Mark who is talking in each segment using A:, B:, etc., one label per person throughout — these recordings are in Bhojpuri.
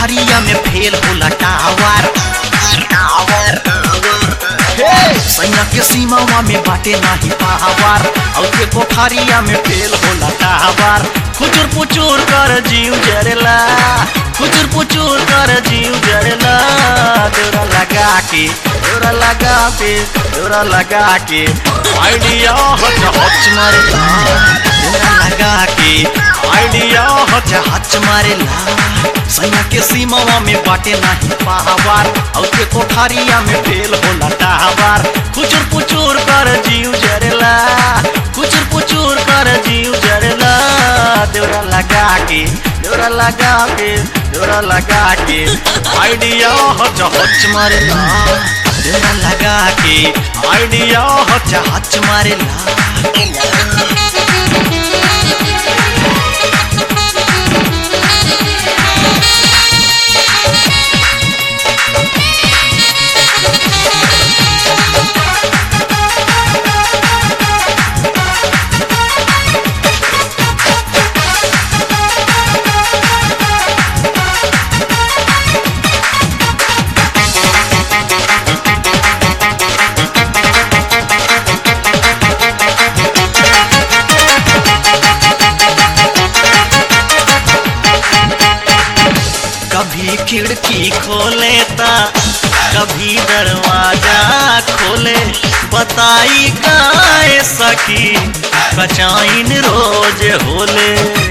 A: कोठारिया में फेल होला टावर टावर सैना के सीमावा में बाटे नाही पावर और के कोठारिया में फेल होला टावर खुचुर पुचुर कर जीव जरेला खुचुर पुचुर कर जीव जरेला देवरा लगा के देवरा लगा के देवरा लगा के आइडिया हच हच मारेला देवरा लगा के आइडिया हच हच मारेला सैया के सीमावा में बाटे नाही पावर और के कोठारिया में फेल होला टावर खुचुर पुचुर कर जीव जरेला खुचुर पुचुर कर जीव जरेला देवरा लगा के देवरा लगा के देवरा लगा के आइडिया हच हच मारेला देवरा लगा के आइडिया हच हच मारेला कभी खिड़की खोले ता कभी दरवाजा खोले बताई गाय सकी कचाइन रोज होले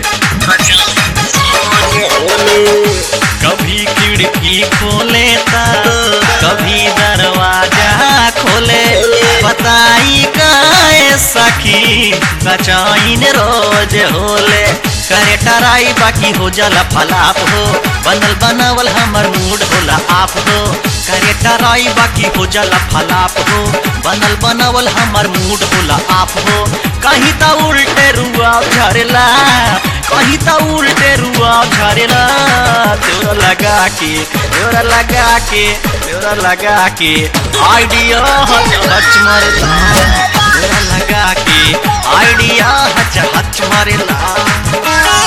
A: कभी खिड़की खोले ता कभी दरवाजा खोले बताई गाय सखी कचाइन रोज होले करे टराई बाकी हो जाला फलाप हो बनल बनावल हमर मूड होला आप हो करे टराई बाकी हो जाला फलाप हो बनल बनावल हमर मूड होला आप हो कहीं ता उल्टे रुआ झरेला कहीं ता उल्टे रुआ झरेला तोरा लगा के तोरा लगा के तोरा लगा के आइडिया हच हच मारेला तोरा लगा के आइडिया हच हच मारेला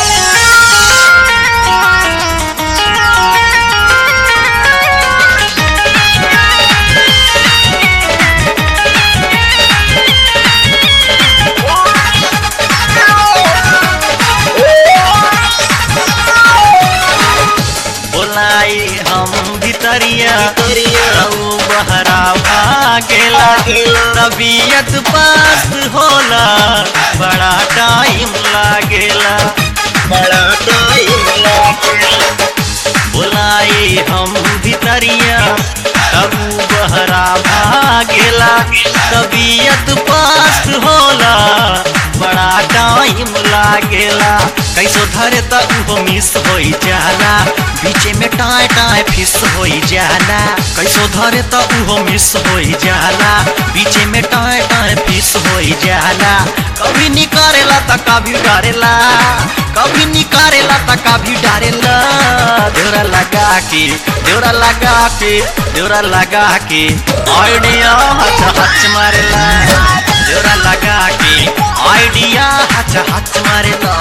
A: बोलाई हम भितरिया रहू बहरा भागेला तबीयत पास होला बड़ा टाइम लागेला
B: बड़ा टाइम लागेला
A: बोलाई हम भितरिया तबू बहरा भागेला तबीयत पास होला बड़ा टाइम लागेला कैसो धरे त उहो मिस होई जाला बीचे में टाय टाय फिस होई जाला कैसो धरे त उहो मिस होई जाला बीचे में टाय टाय फिस होई जाला कभी निकारेला त कभी डरेला कभी निकारेला त कभी डरेला देवरा लगा के देवरा लगा के देवरा लगा के आइडिया हच हच मारेला देवरा लगा के आइडिया हच हच मारेला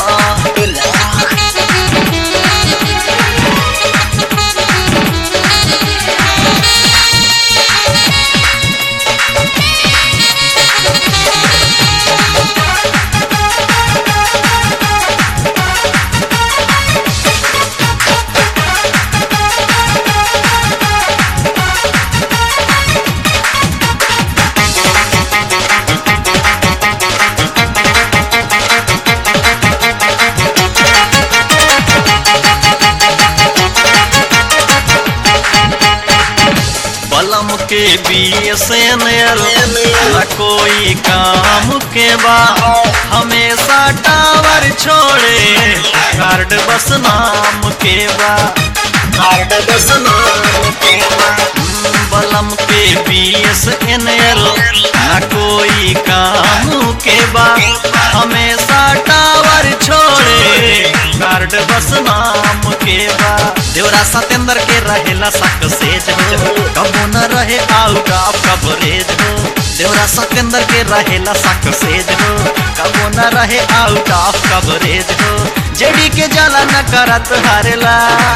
A: बलम के बीएसएनएल न कोई काम के बा हमेशा टावर छोड़े कार्ड बस नाम के बा
B: कार्ड बस नाम के
A: बलम के बीएसएनएल न कोई काम के बा हमेशा टावर छोड़े कार्ड बस नाम के बा देवरा सतेंद्र के रहेला सक्सेज हो कबो न रहे आउट ऑफ कवरेज हो देवरा सतेंद्र के रहेला सक्सेज हो कबो न रहे आउट ऑफ कवरेज हो जेडी के जाला न करत हारेला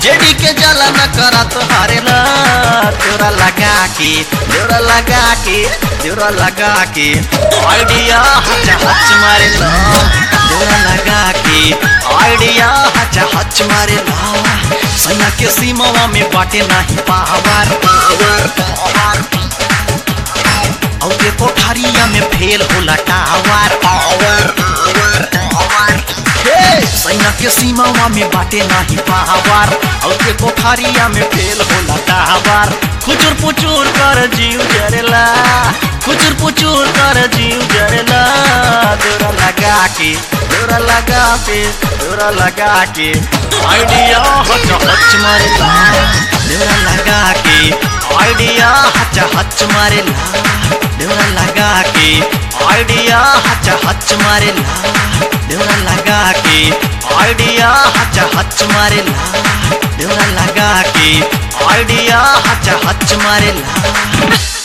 A: जेडी के जला न करा तो हारेला तेरा लगा के तेरा लगा के तेरा लगा के आइडिया हच हच मारेला तेरा लगा के आइडिया हच हच मारेला सैया के सीमावा में बाटे नाही पावर
B: पावर पावर
A: और के कोठारिया में फेल होला टावर
B: पावर पावर पावर
A: हे सैया के सीमावा में बाटे नाही पावर और के कोठारिया में फेल होला टावर खुचुर पुचुर कर जीव जरेला खुचुर पुचुर कर जीव जरेला दोरा लगा के दोरा लगा के दोरा लगा के आइडिया हच हच मारेला दोरा लगा के आइडिया हच हच मारेला दोरा लगा के आइडिया हच हच मारेला दोरा लगा के आइडिया हच हच मारेला दोरा लगा के आइडिया हच हच मारेला